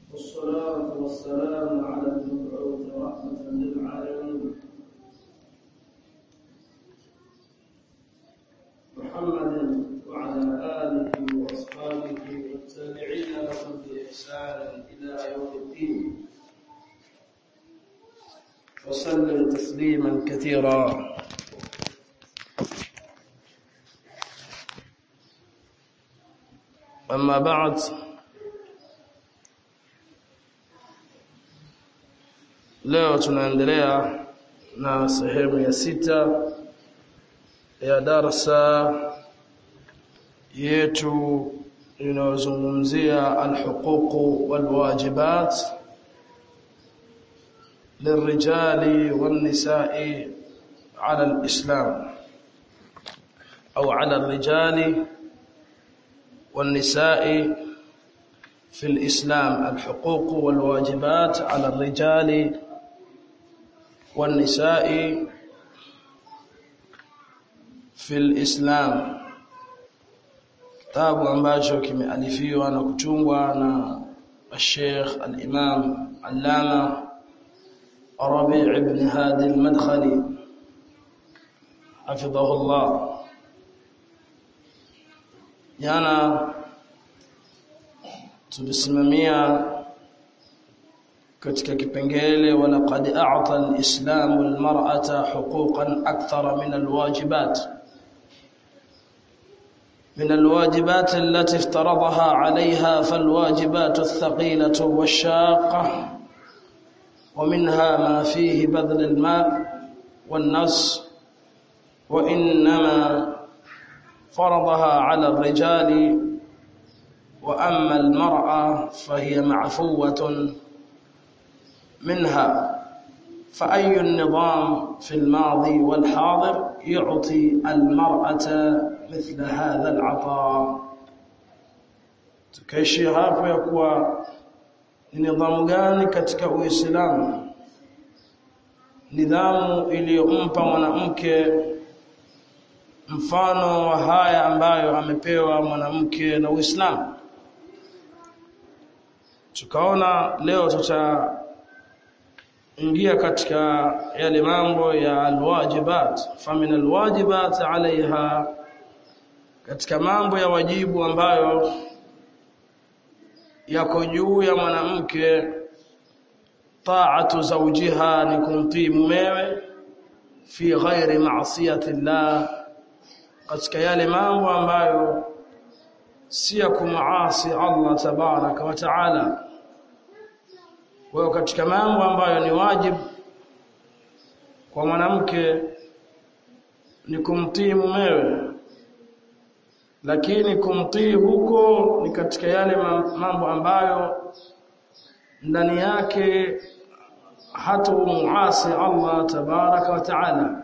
والصلاة والسلام على المبعوث رحمة للعالمين محمد وعلى آله وأصحابه والتابعين لهم بإحسان إلى يوم الدين وسلم تسليما كثيرا أما بعد leo tunaendelea na sehemu ya sita ya darasa yetu inayozungumzia alhuquq walwajibat للرجال والنساء على الإسلام أو على الرجال والنساء في الإسلام الحقوق والواجبات على الرجال والنساء في الإسلام kitabu ambacho kimealifiwa na kutungwa na Sheikh al-Imam Allama Rabi' ibn Hadi al-Madkhali hafidhahu Allah jana tulisimamia katika kipengele wala qad a'ta al-islam al-mar'ata huquqan akthara min al-wajibat من الواجبات التي افترضها عليها فالواجبات الثقيلة والشاقة ومنها ما فيه بذل الماء والنص وإنما فرضها على الرجال وأما المرأة فهي معفوة منها فأي النظام في الماضي والحاضر يعطي المرأة مثل هذا العطاء tukaishia hapo ya kuwa ni nidhamu gani katika Uislamu nidhamu iliyompa mwanamke mfano wa haya ambayo amepewa mwanamke na Uislamu tukaona leo tutaingia katika yale mambo ya alwajibat famin alwajibat alaiha katika mambo ya wajibu ambayo yako juu ya mwanamke taatu zawjiha ni kumtii mumewe fi ghairi ma'siyati llah katika yale mambo ambayo si ya kumuasi Allah tabaraka wa taala kwa katika mambo ambayo ni wajibu kwa mwanamke ni kumtii mumewe lakini kumtii huko ni katika yale mambo ambayo ndani yake hata muasi Allah tabaraka wa taala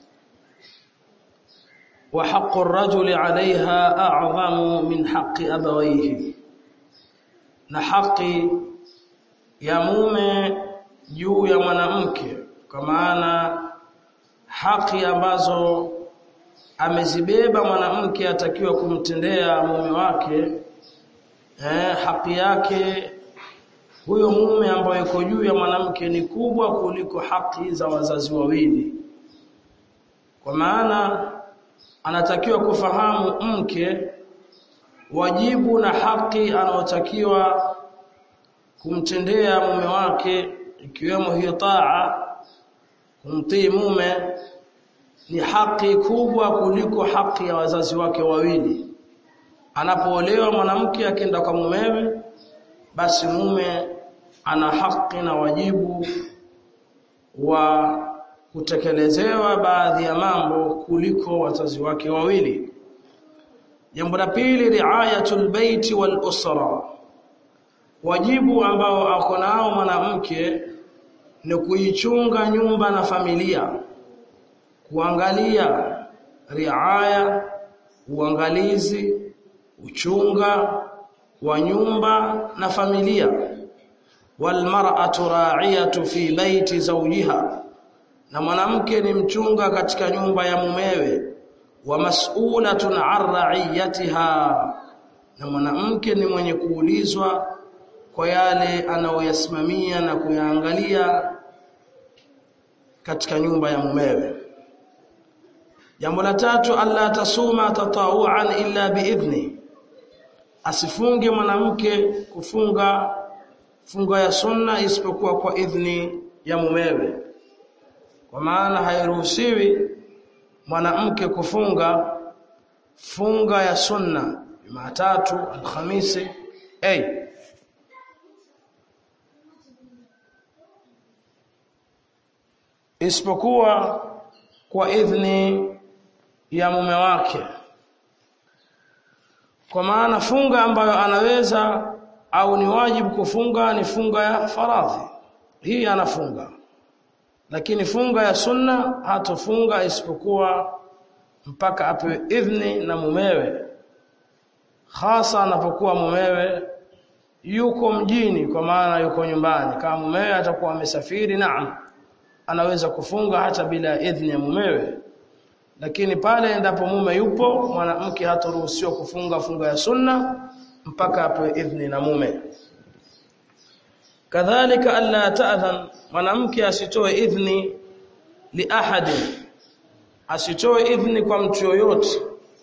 وحق الرجل عليها أعظم من حق أبويه na haki ya mume juu ya mwanamke kwa maana haki ambazo amezibeba mwanamke atakiwa kumtendea mume wake eh, haki yake huyo mume ambaye yuko juu ya mwanamke ni kubwa kuliko haki za wazazi wawili kwa maana anatakiwa kufahamu mke wajibu na haki anaotakiwa kumtendea mume wake ikiwemo hiyo taa kumtii mume ni haki kubwa kuliko haki ya wazazi wake wawili anapoolewa mwanamke akienda kwa mumewe basi mume ana haki na wajibu wa kutekelezewa baadhi ya mambo kuliko wazazi wake wawili jambo la pili riayatul baiti wal usra wajibu ambao ako nao mwanamke ni kuichunga nyumba na familia kuangalia riaya uangalizi uchunga wa nyumba na familia walmar'atu ra'iyatu fi baiti zawjiha na mwanamke ni mchunga katika nyumba ya mumewe wa mas'ulatun 'an ra'iyatiha na mwanamke ni mwenye kuulizwa kwa yale anayoyasimamia na kuyaangalia katika nyumba ya mumewe jambo la tatu alla tasuma tatawuan illa biidhni asifunge mwanamke kufunga funga ya sunna isipokuwa kwa idhni ya mumewe kwa maana hairuhusiwi mwanamke kufunga funga ya sunna Jumatatu Alhamisi hey. isipokuwa kwa idhni ya mume wake kwa maana funga ambayo anaweza au ni wajibu kufunga ni funga ya faradhi hii anafunga lakini funga ya sunna hatofunga isipokuwa mpaka apewe idhni na mumewe hasa anapokuwa mumewe yuko mjini kwa maana yuko nyumbani kama mumewe atakuwa amesafiri naam anaweza kufunga hata bila idhni ya mumewe lakini pale endapo mume yupo mwanamke hataruhusiwa kufunga funga ya sunna mpaka apewe idhni na mume kadhalika alla ta'dhan mwanamke asitoe idhni li ahadin asitoe idhni kwa mtu yoyote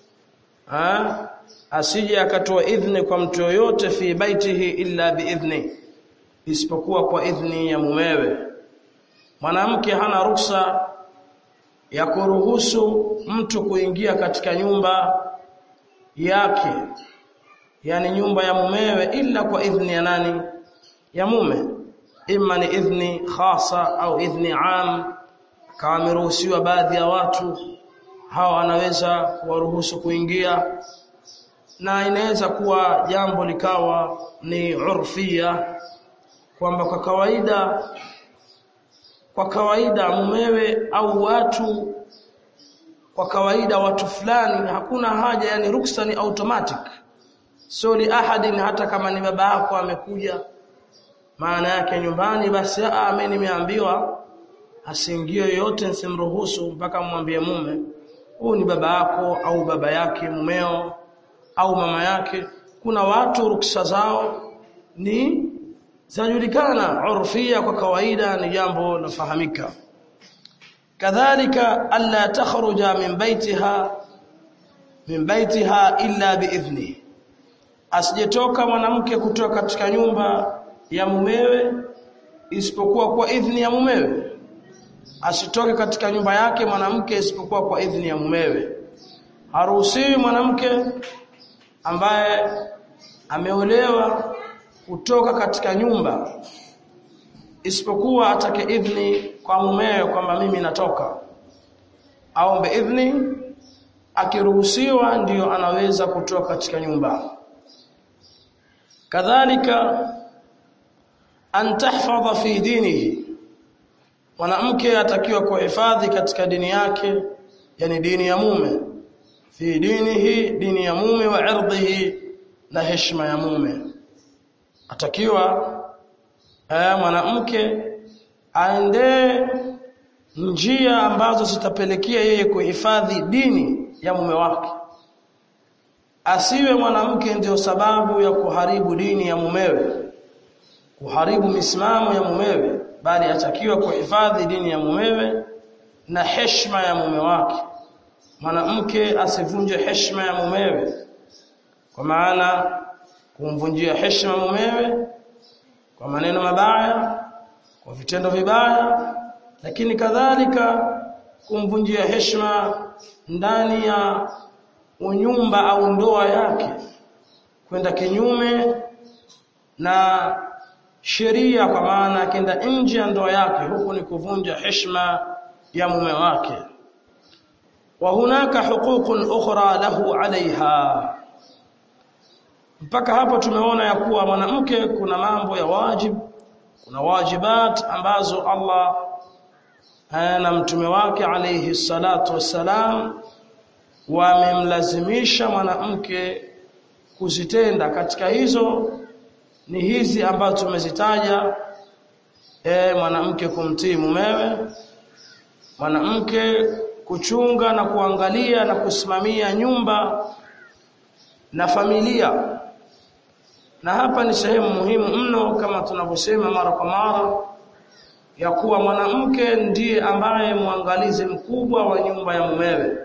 ha asije akatoa idhni kwa mtu yoyote fi baitihi illa biidhni isipokuwa kwa idhni ya mumewe mwanamke hana ruksa ya kuruhusu mtu kuingia katika nyumba yake yani nyumba ya mumewe ila kwa idhni ya nani ya mume imma ni idhni khasa au idhni am kama ameruhusiwa baadhi ya watu hawa anaweza kuwaruhusu kuingia na inaweza kuwa jambo likawa ni urfia kwamba kwa kawaida kwa kawaida mumewe au watu kwa kawaida watu fulani hakuna haja yani ruksa ni automatic so li ahadin hata kama ni baba yako amekuja maana yake nyumbani basi ah mimi nimeambiwa asiingie yoyote nsimruhusu mpaka mwambie mume huyu ni baba yako au baba yake mumeo au mama yake kuna watu ruksa zao ni zinajulikana urfia kwa kawaida ni jambo lafahamika kadhalika alla takhruja min baitiha min baitiha illa biidhni asijetoka mwanamke kutoka katika nyumba ya mumewe isipokuwa kwa idhni ya mumewe asitoke katika nyumba yake mwanamke isipokuwa kwa idhni ya mumewe haruhusiwi mwanamke ambaye ameolewa kutoka katika nyumba isipokuwa atake idhni kwa mumewe kwamba mimi natoka aombe idhni akiruhusiwa ndiyo anaweza kutoka katika nyumba kadhalika an tahfadha fi dinihi mwanamke atakiwa kuhifadhi katika dini yake yani dini ya mume fi dinihi dini ya mume wa irdhihi na heshima ya mume atakiwa eh, mwanamke aende njia ambazo zitapelekea yeye kuhifadhi dini ya mume wake asiwe mwanamke ndio sababu ya kuharibu dini ya mumewe kuharibu misimamo ya mumewe bali atakiwa kuhifadhi dini ya mumewe na heshima ya mume wake mwanamke asivunje heshima ya mumewe kwa maana kumvunjia heshima mumewe kwa maneno mabaya kwa vitendo vibaya lakini kadhalika kumvunjia heshima ndani ya unyumba au ndoa yake kwenda kinyume na sheria kwa maana akenda nje ya ndoa yake huku ni kuvunja heshima ya mume wake wa hunaka huququn ukhra lahu alaiha mpaka hapo tumeona ya kuwa mwanamke kuna mambo ya wajib kuna wajibat ambazo Allah na mtume wake alayhi salatu wassalam wamemlazimisha mwanamke kuzitenda katika hizo ni hizi ambazo tumezitaja e, mwanamke kumtii mumewe mwanamke kuchunga na kuangalia na kusimamia nyumba na familia na hapa ni sehemu muhimu mno kama tunavyosema mara kwa mara ya kuwa mwanamke ndiye ambaye mwangalizi mkubwa wa nyumba ya mumewe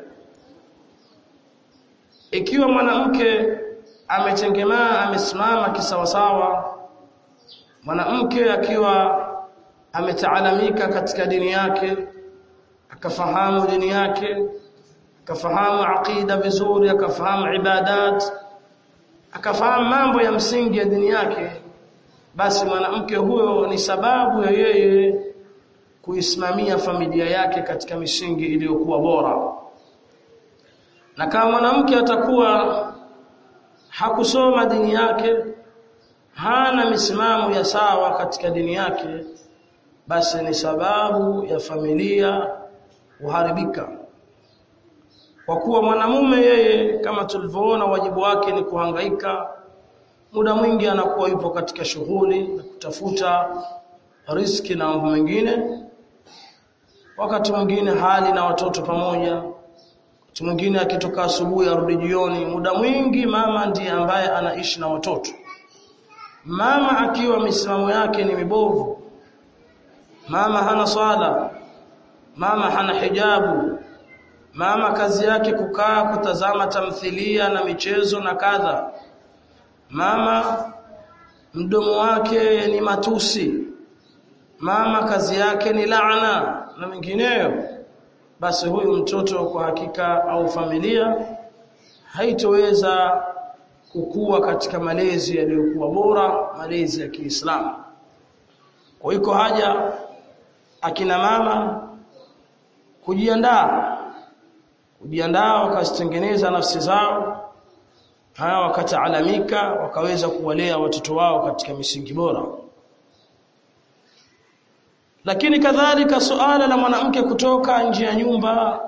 ikiwa mwanamke ametengemaa amesimama kisawasawa mwanamke akiwa ametaalamika katika dini yake akafahamu dini yake akafahamu aqida vizuri akafahamu ibadat akafahamu mambo ya msingi ya dini yake basi mwanamke huyo ni sababu ya yeye kuisimamia familia yake katika misingi iliyokuwa bora na kama mwanamke atakuwa hakusoma dini yake hana misimamo ya sawa katika dini yake basi ni sababu ya familia kuharibika kwa kuwa mwanamume yeye kama tulivyoona wajibu wake ni kuhangaika muda mwingi anakuwa yupo katika shughuli na kutafuta riski na mambo mengine wakati mwingine hali na watoto pamoja wakati mwingine akitoka asubuhi arudi jioni muda mwingi mama ndiye ambaye anaishi na watoto mama akiwa misimamo yake ni mibovu mama hana swala mama hana hijabu mama kazi yake kukaa kutazama tamthilia na michezo na kadha mama mdomo wake ni matusi mama kazi yake ni laana na mengineyo basi huyu mtoto kwa hakika au familia haitoweza kukua katika malezi yaliyokuwa bora malezi ya Kiislamu kwa hiyo haja akina mama kujiandaa kujiandaa wakazitengeneza nafsi zao haya wakataalamika wakaweza kuwalea watoto wao katika misingi bora lakini kadhalika suala la mwanamke kutoka nje ya nyumba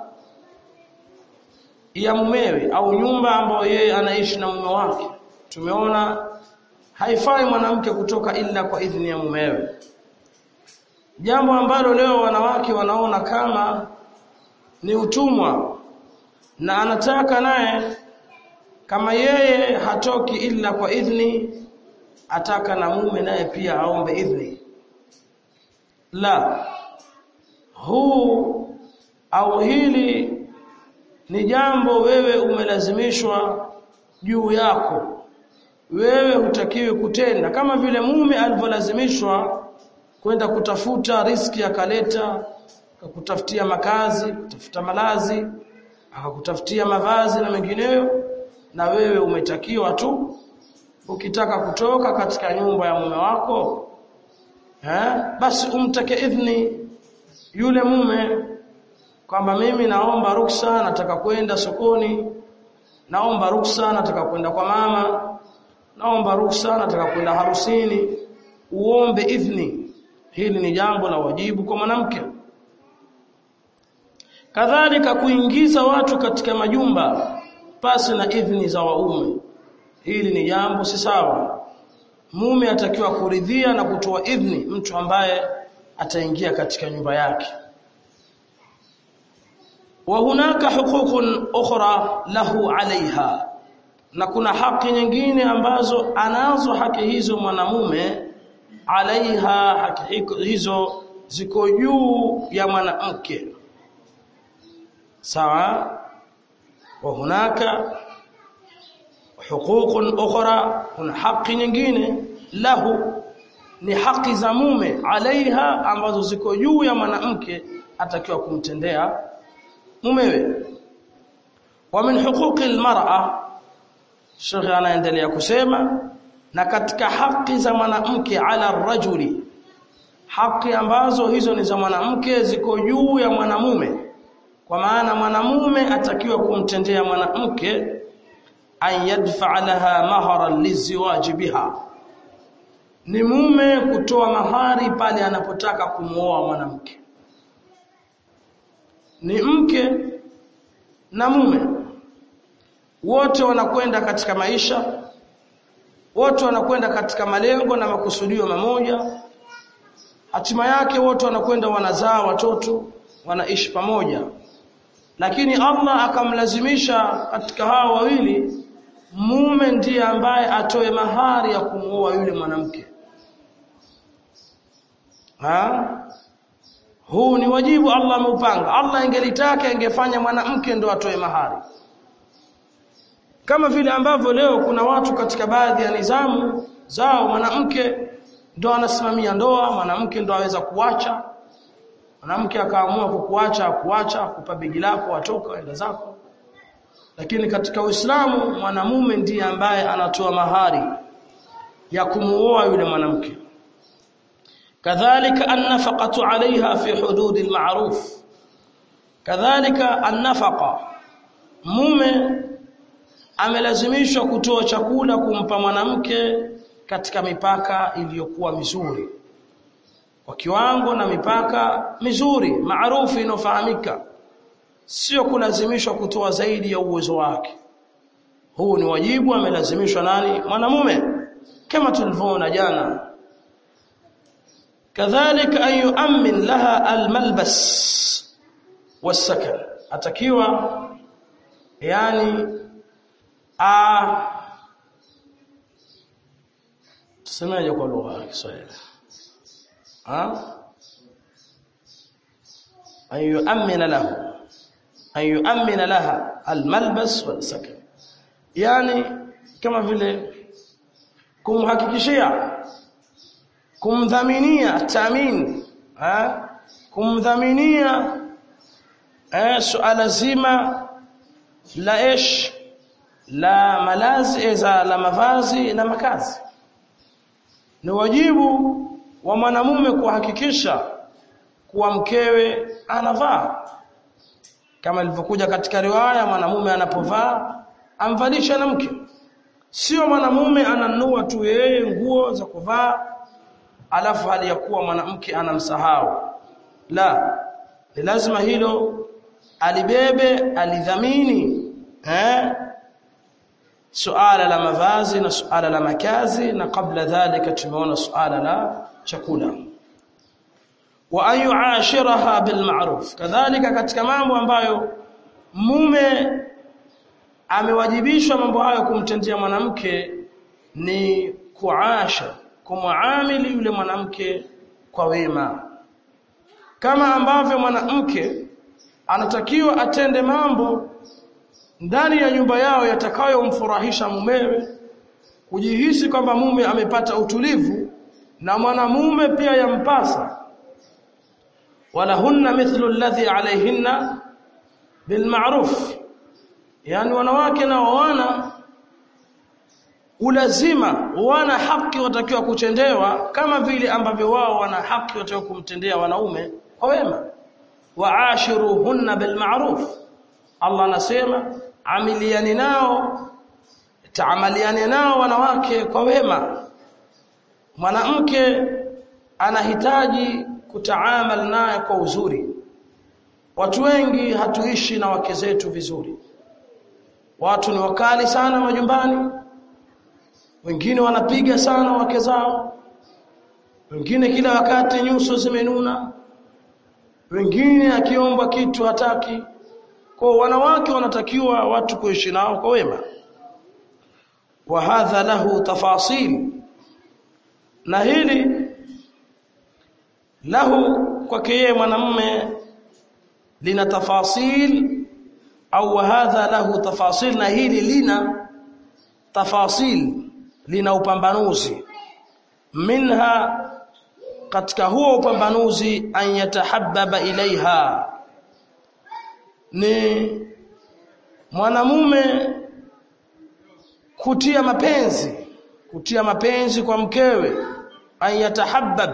ya mumewe au nyumba ambayo yeye anaishi na mume wake tumeona haifai mwanamke kutoka ila kwa idhini ya mumewe jambo ambalo leo wanawake wanaona kama ni utumwa na anataka naye kama yeye hatoki ila kwa idhni ataka na mume naye pia aombe idhni la huu au hili ni jambo wewe umelazimishwa juu yako wewe hutakiwi kutenda kama vile mume alivyolazimishwa kwenda kutafuta riski akaleta akakutafutia makazi kutafuta malazi akakutafutia mavazi na mengineyo na wewe umetakiwa tu ukitaka kutoka katika nyumba ya mume wako eh basi umtake idhni yule mume kwamba mimi naomba ruksa nataka kwenda sokoni naomba ruksa nataka kwenda kwa mama naomba ruksa nataka kwenda harusini uombe idhni hili ni jambo la wajibu kwa mwanamke kadhalika kuingiza watu katika majumba pasi na idhni za waume hili ni jambo si sawa mume atakiwa kuridhia na kutoa idhni mtu ambaye ataingia katika nyumba yake wa hunaka huququn ukhra lahu alaiha na kuna haki nyingine ambazo anazo haki hizo mwanamume alaiha haki hizo ziko juu ya mwanamke sawa wa hunaka huququn ukhra kuna haki nyingine lahu ni haki za mume alaiha ambazo ziko juu ya mwanamke atakiwa kumtendea mumewe wa min huquqi almar'a Sheikh anaendelea kusema na katika haki za mwanamke ala rajuli haki ambazo hizo ni za mwanamke ziko juu ya mwanamume kwa maana mwanamume atakiwa kumtendea mwanamke an yadfa laha maharan liziwaji biha ni mume kutoa mahari pale anapotaka kumuoa mwanamke ni mke na mume wote wanakwenda katika maisha wote wanakwenda katika malengo na makusudio mamoja hatima yake wote wanakwenda wanazaa watoto wanaishi pamoja lakini Allah akamlazimisha katika hao wawili mume ndiye ambaye atoe mahari ya kumuoa yule mwanamke ha huu ni wajibu Allah ameupanga Allah ingelitaka ingefanya mwanamke ndo atoe mahari kama vile ambavyo leo kuna watu katika baadhi ya nizamu zao mwanamke ndo anasimamia ndoa mwanamke ndo aweza kuacha mwanamke akaamua kukuacha kuacha kupa begi lako atoka enda zako lakini katika Uislamu mwanamume ndiye ambaye anatoa mahari ya kumuoa yule mwanamke kadhalika an-nafaqatu 'alayha fi hudud al-ma'ruf kadhalika an-nafaqa mume amelazimishwa kutoa chakula kumpa mwanamke katika mipaka iliyokuwa mizuri kwa kiwango na mipaka mizuri maarufu inofahamika sio kulazimishwa kutoa zaidi ya uwezo wake huu ni wajibu amelazimishwa nani mwanamume kama tulivyoona jana kadhalika an yu'min laha almalbas wasakan atakiwa yani a tusemaje kwa lugha ya Kiswahili ha an yu'min lahu an yu'min laha almalbas wasakan yani kama vile kumhakikishia kumdhaminia tamin ha kumdhaminia eh suala zima la ish la malazi eza la mavazi na makazi ni wajibu wa mwanamume kuhakikisha kuwa mkewe anavaa kama ilivyokuja katika riwaya mwanamume anapovaa amvalisha na mke sio mwanamume ananunua tu yeye nguo za kuvaa alafu hali ya kuwa mwanamke anamsahau la ni lazima hilo alibebe alidhamini eh suala la mavazi na suala la makazi na kabla dhalika tumeona suala la chakula wa an yuashiraha bil ma'ruf kadhalika katika mambo ambayo mume amewajibishwa mambo hayo kumtendea mwanamke ni kuasha kumuamili yule mwanamke kwa wema kama ambavyo mwanamke anatakiwa atende mambo ndani ya nyumba yao yatakayomfurahisha mumewe kujihisi kwamba mume amepata utulivu na mwanamume pia yampasa wala hunna mithlu alladhi alayhinna bilma'ruf yani wanawake na wana ulazima wana haki watakiwa kutendewa kama vile ambavyo wao wana haki watakiwa kumtendea wanaume kwa wema waashiruhunna bilma'ruf Allah anasema amiliani nao taamaliane nao wanawake kwa wema mwanamke anahitaji kutaamal naye kwa uzuri watu wengi hatuishi na wake zetu vizuri watu ni wakali sana majumbani wengine wanapiga sana wake zao wengine kila wakati nyuso zimenuna wengine akiombwa kitu hataki kwa wanawake wanatakiwa watu kuishi nao kwa wema wa hadha lahu tafasil na hili lahu kwake yeye mwanamume lina tafasil au hadha lahu tafasil na hili lina tafasil lina upambanuzi minha katika huo upambanuzi an yatahabbaba ilaiha ni mwanamume kutia mapenzi kutia mapenzi kwa mkewe an yatahabbab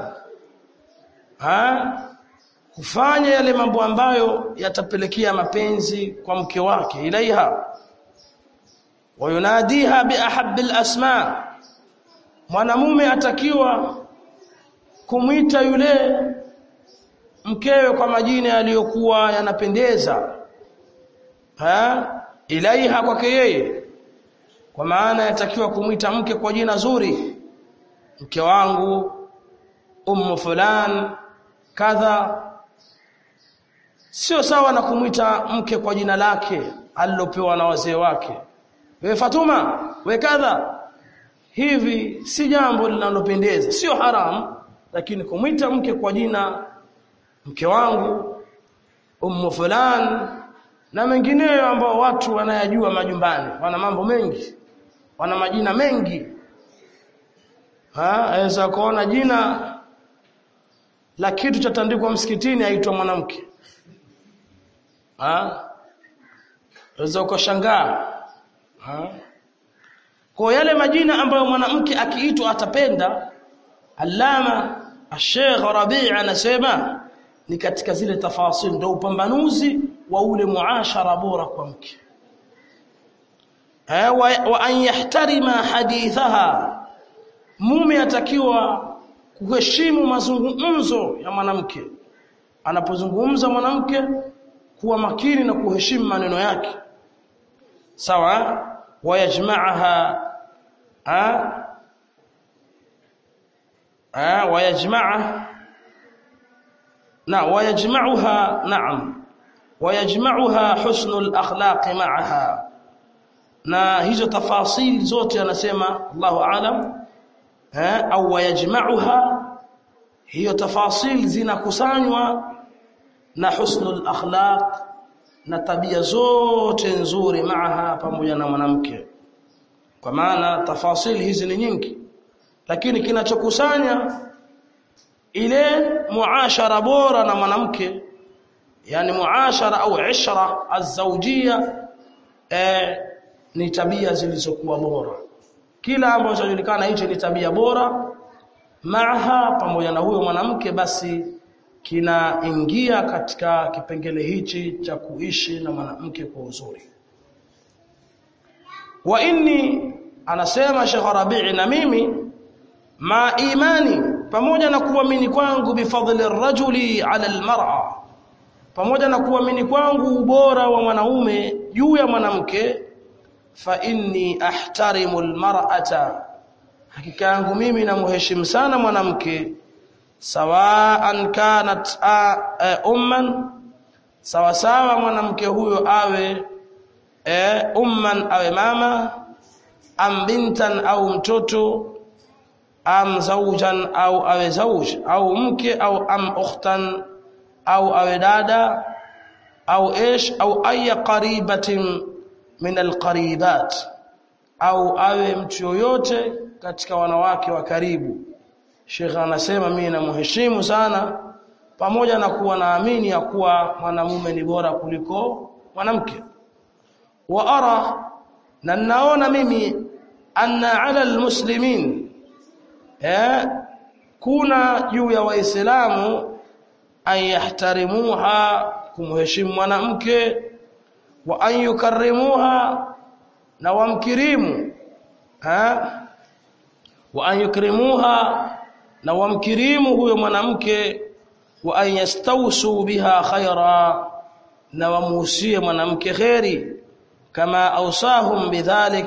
ha kufanya yale mambo ambayo yatapelekea mapenzi kwa mke wake ilaiha wayunadiha biahabbil asma mwanamume atakiwa kumwita yule mkewe kwa majina yaliyokuwa yanapendeza ha ilaiha kwake yeye kwa maana yatakiwa kumwita mke kwa jina zuri mke wangu ummu fulan kadha sio sawa na kumwita mke kwa jina lake alilopewa na wazee wake we Fatuma we kadha hivi si jambo linalopendeza sio haramu lakini kumwita mke kwa jina mke wangu ummu fulan na mengineyo ambao watu wanayajua majumbani wana mambo mengi wana majina mengi ha aweza kuona jina la kitu cha tandikwa msikitini aitwa mwanamke ha aweza ukashangaa ha kwa yale majina ambayo mwanamke akiitwa atapenda Allama Sheikh Rabi' anasema ni katika zile tafasil ndio upambanuzi wa ule muashara bora kwa mke eh wa, wa an yahtarima hadithaha mume atakiwa kuheshimu mazungumzo ya mwanamke anapozungumza mwanamke kuwa makini na kuheshimu maneno yake sawa wayajma'aha a a wayajma'aha na wayajma'uha na'am wayajma'uha husnul akhlaq ma'aha na hizo tafasili zote anasema Allahu aalam eh au wayajma'uha hiyo tafasili zinakusanywa na husnul akhlaq na tabia zote nzuri maaha pamoja na mwanamke kwa maana tafasili hizi ni nyingi lakini kinachokusanya ile muashara bora na mwanamke yani muashara au ishra azawjia eh, ni tabia zilizokuwa bora kila ambacho kinajulikana hicho ni tabia bora maaha pamoja na huyo mwanamke basi kinaingia katika kipengele hichi cha kuishi na mwanamke kwa uzuri wa inni anasema Sheikh Rabi'i na mimi ma imani pamoja na kuamini kwangu bifadli rajuli ala almar'a pamoja na kuamini kwangu ubora wa mwanaume juu ya mwanamke fa inni ahtarimu almar'ata hakika yangu mimi namheshimu sana mwanamke sawaan kanat umman sawa sawa mwanamke huyo awe e, umman awe mama am bintan au mtoto am zawjan au awe zawj au mke au am ukhtan au awe dada au ish au aya qaribatin min alqaribat au awe mtu yoyote katika wanawake wa karibu Sheikh anasema mimi namheshimu sana pamoja na kuwa naamini ya kuwa mwanamume ni bora kuliko mwanamke wa ara na naona mimi anna ala almuslimin eh kuna juu ya waislamu an yahtarimuha kumheshimu mwanamke wa an yukarrimuha na wamkirimu eh wa an yukrimuha na wamkirimu huyo mwanamke wa an yastawsu biha khaira na wamuhusie mwanamke khairi kama ausahum bidhalik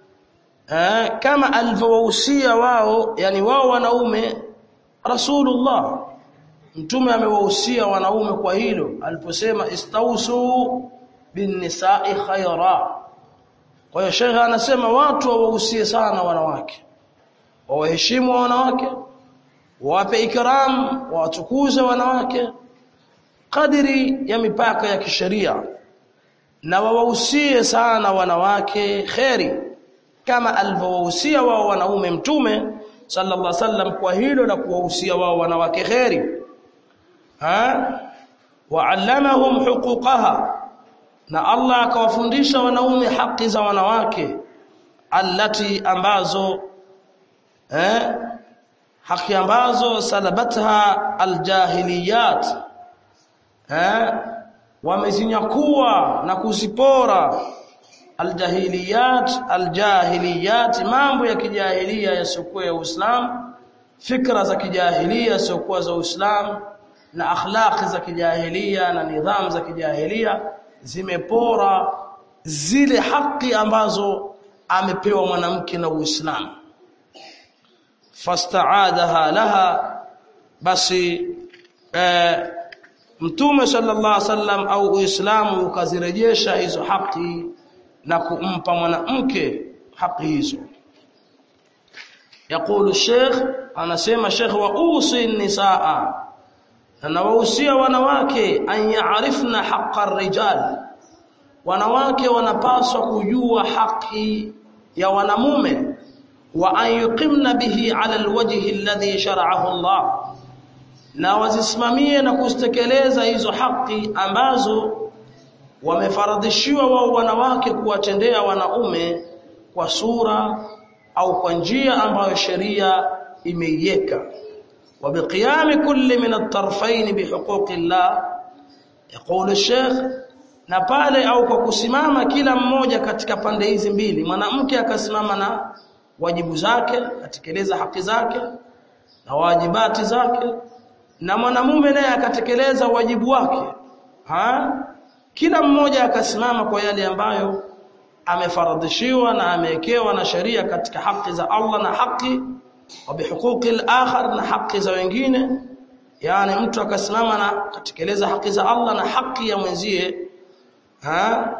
eh, kama alivyowahusia wao yani wao wanaume rasulullah mtume amewahusia wanaume kwa hilo aliposema istausu bin nisa'i khaira kwa hiyo shekha anasema watu wawahusie sana wanawake wawaheshimu wanawake wape ikram watukuze wanawake kadiri ya mipaka ya kisheria na wawahusie sana wanawake kheri kama alivyowahusia wao wanaume mtume sallallahu alaihi wasallam kwa hilo na kuwahusia wao wanawake kheri ha wa'allamahum huquqaha na Allah akawafundisha wanaume haki za wanawake allati ambazo eh haki ambazo salabatha aljahiliyat eh wamezinyakua na kuzipora aljahiliyat aljahiliyat mambo ya kijahilia yasiokuwa ya Uislamu fikra za kijahilia yasiokuwa za Uislamu na akhlaqi za kijahilia na nidhamu za kijahilia zimepora zile haki ambazo amepewa mwanamke na Uislamu fastaadaha laha basi eh, mtume sallallahu alaihi wasallam au uislamu ukazirejesha hizo haki na kumpa mwanamke haki hizo يقول الشيخ anasema Sheikh wa usi nisaa na nawahusia wanawake an yaarifna haqqa ar-rijal wanawake wanapaswa kujua haki ya wanamume wa an yuqimna bihi ala alwajhi alladhi shar'ahu Allah na wazisimamie na kuzitekeleza hizo haki ambazo wamefaradhishiwa wao wanawake kuwatendea wanaume kwa sura au kwa njia ambayo sheria imeiweka وبقيام كل من الطرفين بحقوق الله يقول الشيخ na pale au kwa kusimama kila mmoja katika pande hizi mbili mwanamke akasimama na wajibu zake atekeleza haki zake na wajibati zake na mwanamume naye akatekeleza wajibu wake ha kila mmoja akasimama kwa yale ambayo amefaradhishiwa na amewekewa na sheria katika haki za Allah na haki wa bihuquqi al-akhar na haki za wengine yani mtu akasimama na katekeleza haki za Allah na haki ya mwenzie ha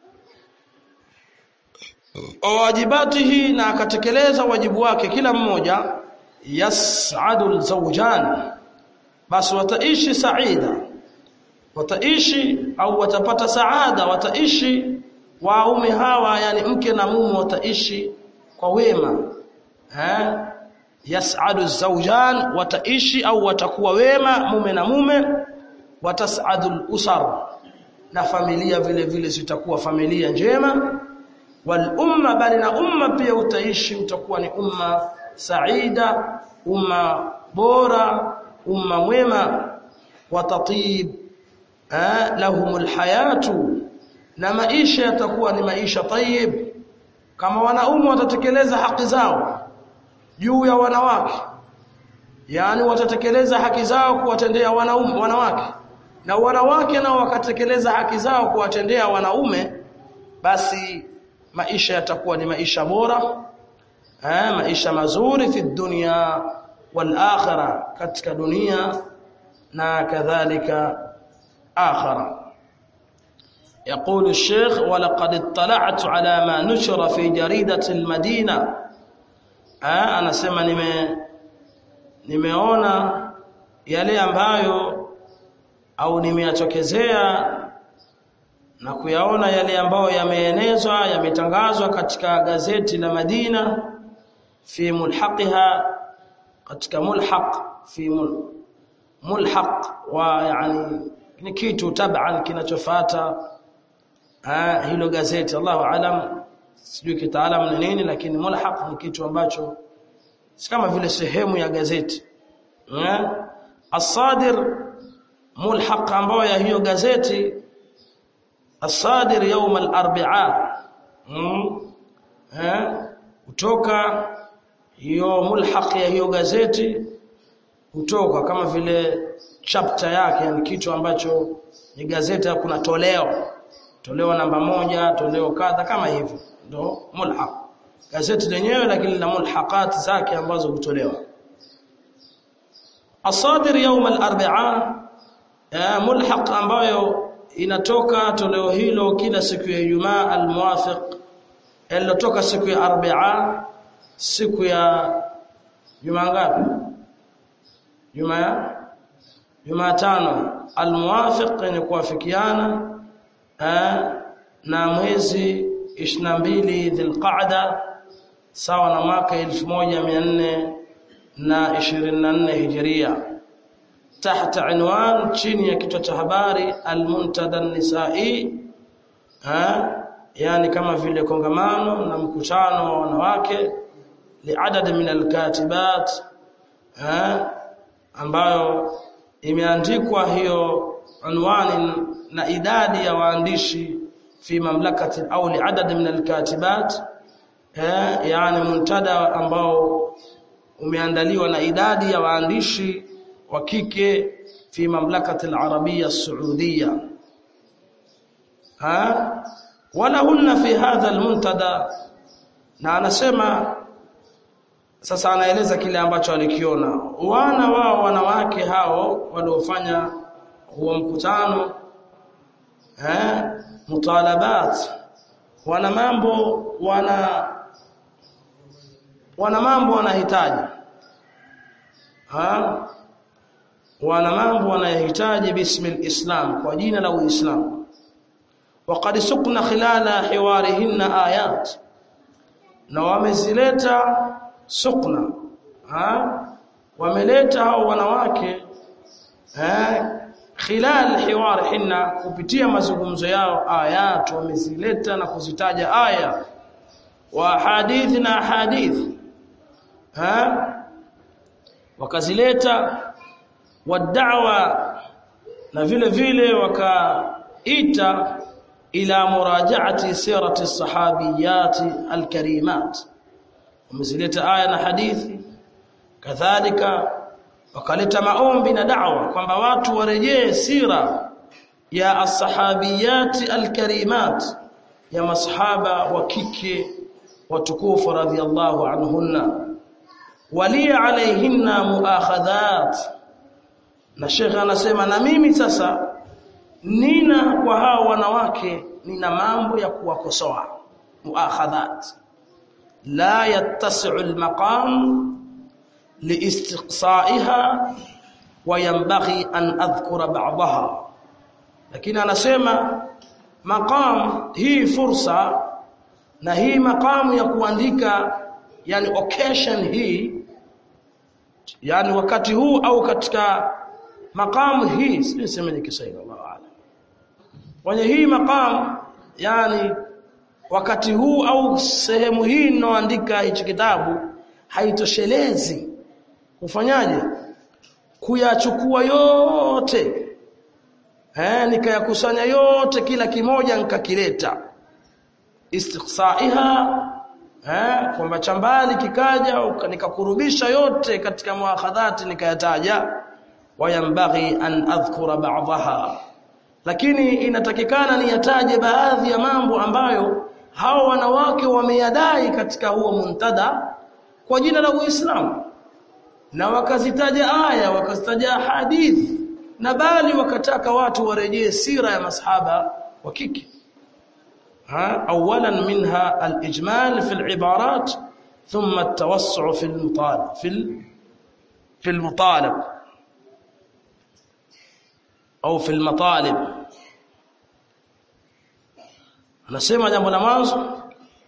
wajibatihi na akatekeleza wajibu wake kila mmoja yas'adu al-zawjan basi wataishi saida wataishi au watapata saada wataishi waume hawa yani mke na mume wataishi kwa wema eh yas'adu zawjan wataishi au watakuwa wema mume na mume watas'adu al-usar na familia vile vile zitakuwa familia njema wal umma bali na umma pia utaishi utakuwa ni umma saida umma bora umma mwema watatib lahumul hayatu na maisha yatakuwa ni maisha tayyib kama wanaume watatekeleza haki zao juu ya wanawake yani watatekeleza haki zao kuwatendea wanaume wanawake na wanawake nao wakatekeleza haki zao kuwatendea wanaume basi maisha yatakuwa ni maisha bora eh maisha mazuri fi dunya wal akhirah katika dunia na kadhalika akhirah يقول الشيخ ولقد اطلعت على ما نشر في جريدة المدينة آه أنا سمع نمي nimeona yale ambayo au nimeyatokezea na kuyaona yale ambayo yameenezwa yametangazwa katika gazeti la Madina fi mulhaqiha katika mulhaq fi mulhaq wa yani ni kitu taban kinachofuata ah hilo gazeti Allahu alam sijui kitaalamu ni nini lakini mulhaq ni kitu ambacho si kama vile sehemu ya gazeti eh asadir mulhaq ambayo ya hiyo gazeti asadir يوم الاربعاء eh kutoka hiyo mulhaq ya hiyo gazeti kutoka kama vile chapter yake yani kitu ambacho ni gazeti kuna toleo toleo namba moja toleo kadha kama hivyo ndo mulhaq gazeti lenyewe lakini lina mulhaqat zake ambazo hutolewa asadir يوم الاربعاء mulhaq ambayo inatoka toleo hilo kila siku ya Ijumaa almuwafiq iliyotoka siku ya Arbaa siku ya Jumaa ngapi Jumaa Jumatano almuwafiq yenye kuwafikiana na mwezi 22 Dhulqa'da sawa na mwaka 1424 Hijria تحت عنوان chini ya kichwa cha habari almuntada an-nisa'i yani kama vile kongamano na mkutano wa wanawake liadad min alkatibat ambayo imeandikwa hiyo anwani na idadi ya waandishi fi mamlakati au liadad min alkatibat yani muntada ambao umeandaliwa na idadi ya waandishi wa kike fi mamlakati al-arabia as-saudiya ha walahunna fi hadha al-muntada na anasema sasa anaeleza kile ambacho alikiona wana wao wanawake hao waliofanya huo mkutano eh mutalabat wana mambo wana wana mambo wanahitaji ha wana mambo wanayahitaji bismil islam kwa jina la uislamu وقد سقنا خلال حوارهن آيات na wamezileta sukna ha wameleta hao wanawake eh khilal hiwarihinna kupitia mazungumzo yao ayat wamezileta na kuzitaja aya wa hadith na hadith ha wakazileta wad'awa na vile vile wakaita ila murajaati sirati sahabiyati alkarimat wamezileta aya na hadithi kadhalika wakaleta maombi na da'wa kwamba watu warejee sira ya as-sahabiyati alkarimat ya masahaba wa kike watukufu radhiyallahu anhunna walia alaihinna muakhadhat na Sheikh anasema na mimi sasa nina kwa hao wanawake nina mambo ya kuwakosoa muakhadhat la yattasi'u al-maqam liistiqsa'iha wa yanbaghi an adhkura ba'daha lakini anasema maqam hii fursa na hii maqamu ya kuandika yani occasion hii yani wakati huu au katika maqamu hii sijui nisemeje Kiswahili Allahu a'lam kwenye hii maqam yani wakati huu au sehemu hii ninaoandika hichi kitabu haitoshelezi kufanyaje kuyachukua yote eh nikayakusanya yote kila kimoja nikakileta istiqsaiha eh kwamba chambali kikaja nikakurubisha yote katika muakhadhati nikayataja wayambaghi an adhkura ba'daha lakini inatakikana niyataje baadhi ya mambo ambayo hao wanawake wameyadai katika huo muntada kwa jina la Uislamu na wakazitaja aya wakazitaja hadithi na bali wakataka watu warejee sira ya masahaba wa kike ha awalan minha al-ijmal fi al-ibarat thumma at-tawassu fi al-mutalab fi fi al-mutalab au fi al-matalib anasema jambo la mwanzo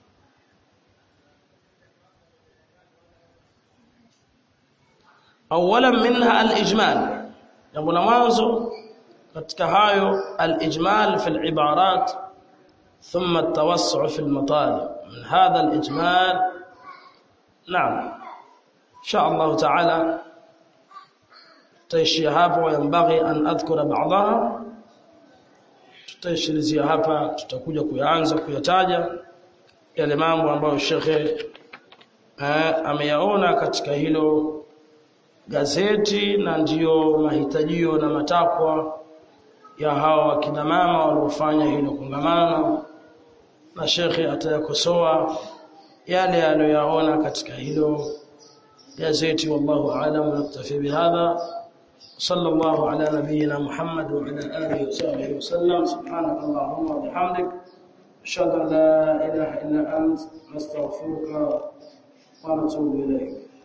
awalan minha al-ijmal jambo la mwanzo katika hayo al-ijmal fi al-ibarat thumma at-tawassu fi al-matalib min hadha al-ijmal naam insha Allah ta'ala taishi hapo yanbaghi an adhkura ba'daha tutaishilizia hapa tutakuja kuyaanza kuyataja yale mambo ambayo shekhe ameyaona katika hilo gazeti na ndiyo mahitajio na matakwa ya hawa wakina mama waliofanya hilo kongamano na shekhe atayakosoa yale aliyoyaona katika hilo gazeti wallahu aalam naktafi bihadha صلى الله على نبينا محمد وعلى اله وصحبه وسلم سبحانك اللهم وبحمدك اشهد ان لا اله الا انت نستغفرك ونتوب اليك